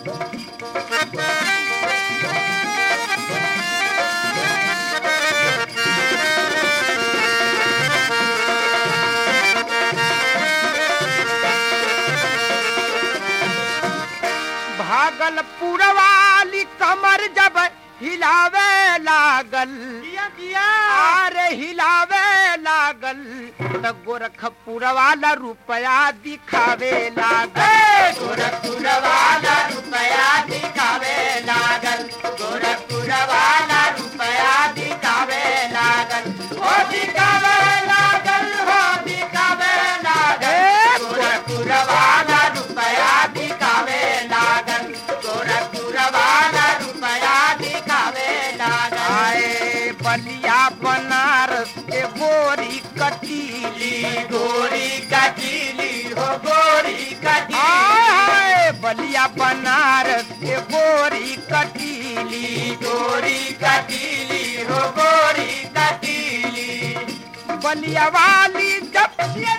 भागलपुर वाली कमर जब हिलावे लागल अरे हिलावे लागल त गोरखपुर वाला रुपया दिखावे लागल गोरखपुर वाला रुपया दिखावे लागल गोरखपुर वाला रुपया दिखावे लागल ओ दिखावे लागल हो दिखावे लागल गोरखपुर वाला रुपया दिखावे लागल गोरखपुर वाला रुपया दिखावे लागल आए बलिया बनारस के गोरी कटीली गोरी कटीली हो गोरी हाय कटीली हाय बलिया बनारस के गोरी कटीली गोरी कटीली हो गोरी कटीली बलिया वाली जब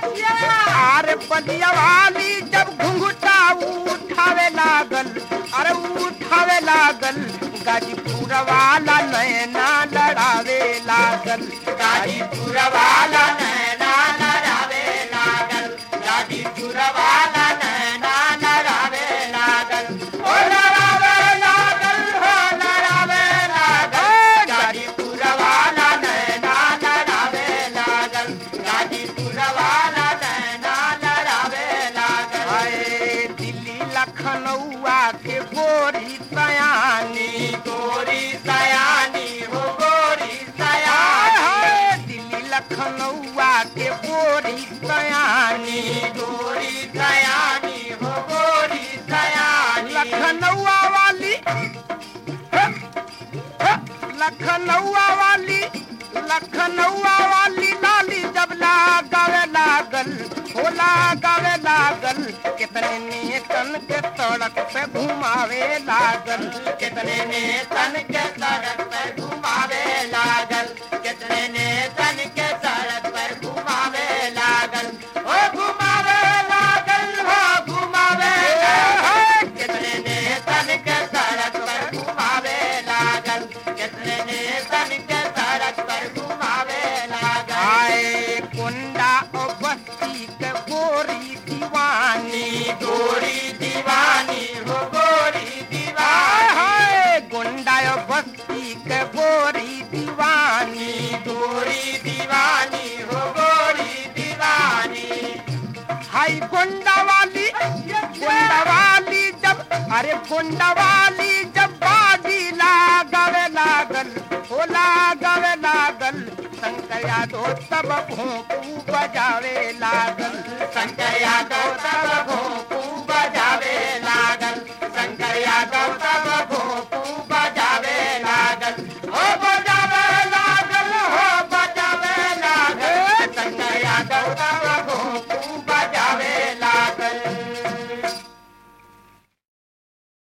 अरे बलिया वाली जब घुंघटा उठावे लागल अरे उठावे लागल गाजीपुर वाला नैना लड़ावे लागल गाजीपुर वाला नैना लड़ावे लागल गाजीपुर वाला नैना लड़ावे लागल ओ लड़ावे लागल हो लड़ावे लागल गाजीपुर वाला नैना लड़ावे लागल गाजीपुर वाला नैना लड़ावे लागल हाय दिल्ली लखनऊआ के गोरी सयानी गोरी सयानी हो गोरी हाय सयानी हाय दिल्ली लखनऊआ के गोरी सयानी गोरी सयानी हो गोरी सयानी लखनऊआ वाली लखनऊआ वाली लखनऊआ वाली लाली जब लगावे लागल हो लगावे लागल कितने नेतन के सड़क पे घुमावे लागल कितने ने तन के सड़क पर घुमावे लागल कितने ने तन के सड़क पर घुमावे लागल ओ घुमावे लागल हो घुमावे लागल कितने ने तन के सड़क पर घुमावे लागल कितने ने तन के सड़क पर घुमावे लागल आए कुंडा और बस्ती के गोरी दीवानी गोरी दीवानी हो गोरी हाय दीवानी हाय गुंडा और बस्ती के गोरी दीवानी गोरी दीवानी हो गोरी दीवानी हाय गुंडा वाली गुंडा वाली जब अरे गुंडा वाली जब बाजी लगावे लागल हो लगावे लागल शंकर यादव तब भोंपू बजावे लागल संजय यादव तब भोंपू